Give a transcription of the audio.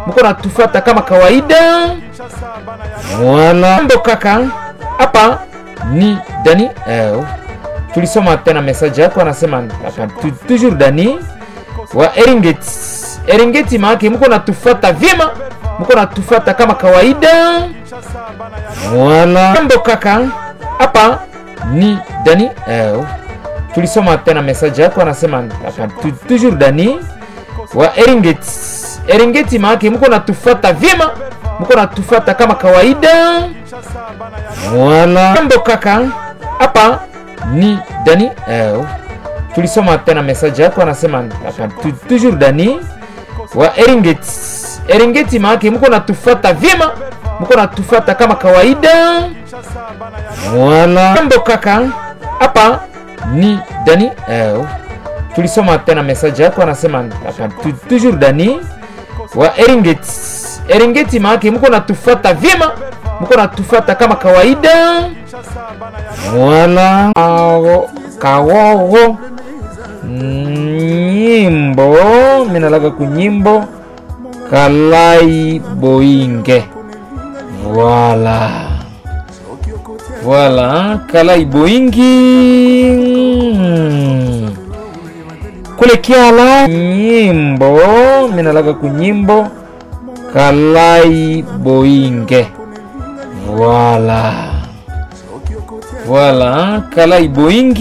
mko natufata kama kawaida. Wala mambo kaka, hapa ni Dani eh, tulisoma tena message yako, anasema hapa tu, toujours Dani wa Eringeti. Eringeti maake mko natufata vyema, mko natufata kama kawaida. Wala mambo kaka, hapa ni Dani eh, tulisoma tena message yako, anasema hapa tu, toujours Dani wa Eringeti. Eringeti maake mko natufata vyema, mko natufata kama kawaida. Wala mambo kaka, hapa ni Dani eh, tulisoma tena message yako, anasema hapa tu, toujours Dani wa Eringeti. Eringeti maake mko natufata vyema, mko natufata kama kawaida. Wala mambo kaka, hapa ni Dani eh, tulisoma tena message yako, anasema hapa tu, toujours Dani wa Eringeti. Eringeti maake mko natufata vyema, mko natufata kama kawaida. Wala kawowo nyimbo minalaga kunyimbo kalai boinge Voilà. Voilà, kalai boingi mm. kule kiala nyimbo minalaga kunyimbo kalai boinge Voilà. Voilà, kalai boingi